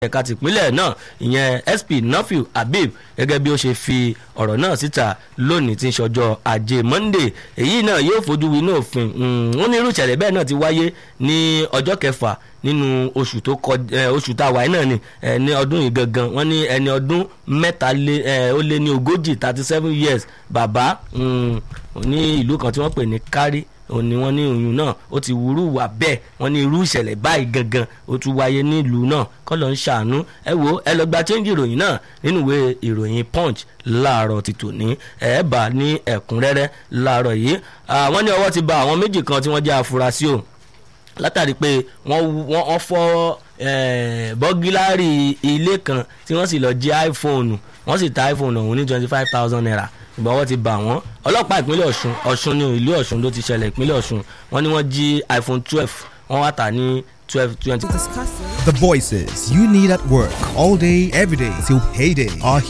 ẹ̀ka tìpínlẹ̀ náà ìyẹn sp nafiu habib gẹ́gẹ́ bí ó ṣe fi ọ̀rọ̀ náà síta lónìí tí ń ṣọjọ́ ajé monday èyí náà yóò fojú winá òfin ó ní irú ìṣẹ̀lẹ̀ bẹ́ẹ̀ náà ti wáyé ní ọjọ́ kẹfà nínú oṣù tó kọjá oṣù tá a wáyé náà ni ní ọdún yìí gangan wọ́n ní ẹni ọdún mẹ́ta ó lé ní ogójì thirty seven years bàbá ní ìlú kan tí wọ́n pè ní kárí òun ni wọ́n ní oyún náà ó ti wúrú wà bẹ́ẹ̀ wọ́n ní irú ìṣẹ̀lẹ̀ báyìí gangan ó tún wáyé nílùú náà kọ́ ló ń ṣàánú ẹ wo ẹ lọ gba chẹ́ńjì ìròyìn náà nínú ìwé ìròyìn punch láàárọ̀ ti tòní ẹ bá ní ẹ̀kúnrẹ́rẹ́ láàárọ̀ yìí wọ́n ní ọwọ́ ti ba àwọn méjì kan tí wọ́n jẹ́ afurasí o látàrí pé wọ́n fọ́ bọ́gílárì ilé kan tí wọ́n sì lọ jí iphone wọ́n sì ta iphone ọ̀hún ní twenty five thousand naira ṣùgbọ́n wọ́n ti bà wọ́n ọlọ́pàá ìpínlẹ̀ ọ̀ṣun ọ̀ṣun ní ìlú ọ̀ṣun ló ti ṣẹlẹ̀ ìpínlẹ̀ ọ̀ṣun wọ́n ní wọ́n jí iphone twelve wọ́n wá tà ní twelve twenty. The voices you need at work all day, every day till payday are